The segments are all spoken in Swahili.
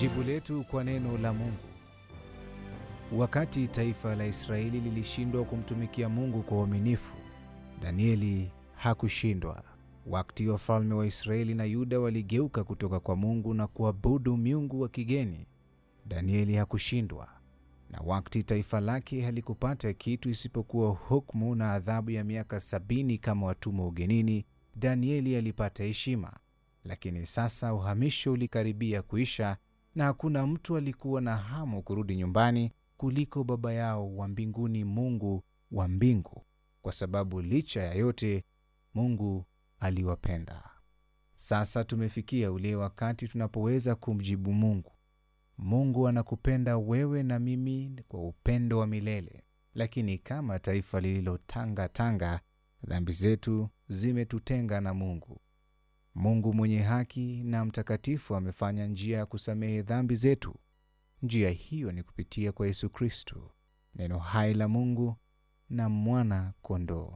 Jibu letu kwa neno la Mungu. Wakati taifa la Israeli lilishindwa kumtumikia Mungu kwa uaminifu, Danieli hakushindwa. Wakati wafalme wa Israeli na Yuda waligeuka kutoka kwa Mungu na kuabudu miungu wa kigeni, Danieli hakushindwa. Na wakati taifa lake halikupata kitu isipokuwa hukumu na adhabu ya miaka sabini kama watumwa ugenini, Danieli alipata heshima. Lakini sasa uhamisho ulikaribia kuisha na hakuna mtu alikuwa na hamu kurudi nyumbani kuliko Baba yao wa mbinguni, Mungu wa mbingu, kwa sababu licha ya yote Mungu aliwapenda. Sasa tumefikia ule wakati tunapoweza kumjibu Mungu. Mungu anakupenda wewe na mimi kwa upendo wa milele, lakini kama taifa lililotangatanga, dhambi zetu zimetutenga na Mungu. Mungu mwenye haki na mtakatifu amefanya njia ya kusamehe dhambi zetu. Njia hiyo ni kupitia kwa Yesu Kristo, neno hai la Mungu na mwana kondoo.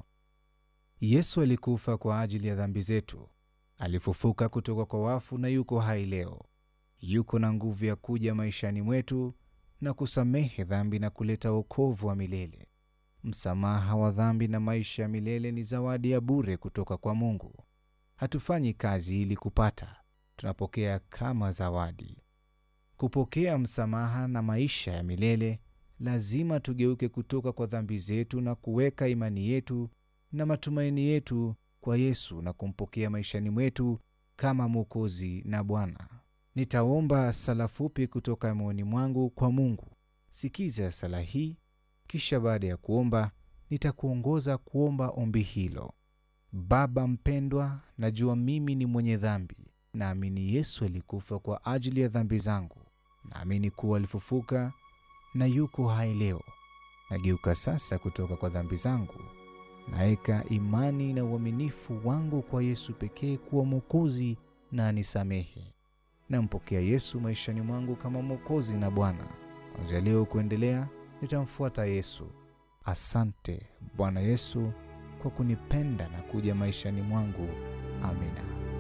Yesu alikufa kwa ajili ya dhambi zetu, alifufuka kutoka kwa wafu na yuko hai leo. Yuko na nguvu ya kuja maishani mwetu na kusamehe dhambi na kuleta wokovu wa milele. Msamaha wa dhambi na maisha ya milele ni zawadi ya bure kutoka kwa Mungu. Hatufanyi kazi ili kupata, tunapokea kama zawadi. Kupokea msamaha na maisha ya milele, lazima tugeuke kutoka kwa dhambi zetu na kuweka imani yetu na matumaini yetu kwa Yesu na kumpokea maishani mwetu kama Mwokozi na Bwana. Nitaomba sala fupi kutoka moyoni mwangu kwa Mungu. Sikiza sala hii, kisha baada ya kuomba nitakuongoza kuomba ombi hilo. Baba mpendwa, najua mimi ni mwenye dhambi. Naamini Yesu alikufa kwa ajili ya dhambi zangu. Naamini kuwa alifufuka na yuko hai leo. Nageuka sasa kutoka kwa dhambi zangu, naweka imani na uaminifu wangu kwa Yesu pekee kuwa Mwokozi na anisamehe. Nampokea Yesu maishani mwangu kama Mwokozi na Bwana. Kuanzia leo kuendelea, nitamfuata Yesu. Asante Bwana Yesu kwa kunipenda na kuja maishani mwangu. Amina.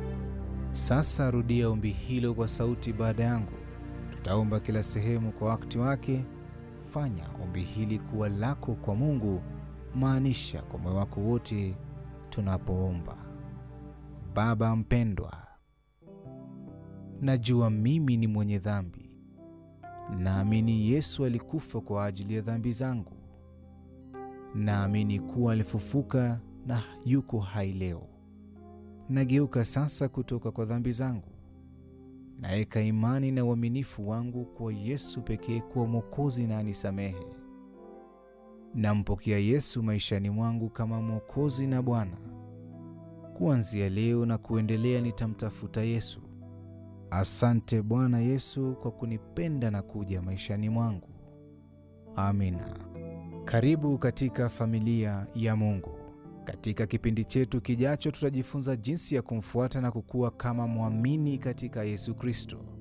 Sasa rudia ombi hilo kwa sauti baada yangu. Tutaomba kila sehemu kwa wakati wake. Fanya ombi hili kuwa lako kwa Mungu, maanisha kwa moyo wako wote tunapoomba. Baba mpendwa, najua mimi ni mwenye dhambi. Naamini Yesu alikufa kwa ajili ya dhambi zangu. Naamini kuwa alifufuka na yuko hai leo. Nageuka sasa kutoka kwa dhambi zangu, naweka imani na uaminifu wangu kwa Yesu pekee kuwa Mwokozi na anisamehe. Nampokea Yesu maishani mwangu kama Mwokozi na Bwana. Kuanzia leo na kuendelea nitamtafuta Yesu. Asante Bwana Yesu kwa kunipenda na kuja maishani mwangu. Amina. Karibu katika familia ya Mungu. Katika kipindi chetu kijacho, tutajifunza jinsi ya kumfuata na kukua kama mwamini katika Yesu Kristo.